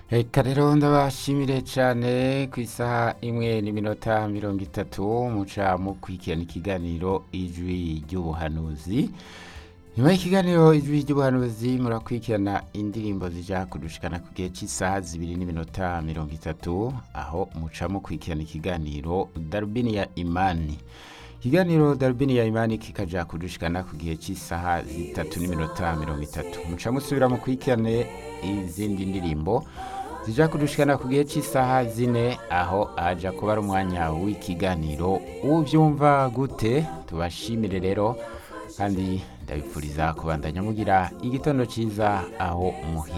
Eka rero ndabashimire cyane ku isaha imwe n'iminota mirongo itatu muca mukurikirana ikiganiro ijwi ry'ubuhanuzi nyuma y'ikiganiro ijwi ry'ubuhanuzi murakurikirana indirimbo zija kudushikana ku gihe cy'isaha zibiri n'iminota mirongo itatu aho muca mukurikirana ikiganiro darubini ya imani ikiganiro darubini ya imani kikaja kudushikana ku gihe cy'isaha zitatu n'iminota mirongo itatu muca musubira mukurikirane izindi ndirimbo zija kudushikana ku gihe cy'isaha zine aho haja kuba ari umwanya w'ikiganiro ubyumva gute tubashimire rero kandi ndabipfuriza kubandanya mugira igitondo cyiza aho muhe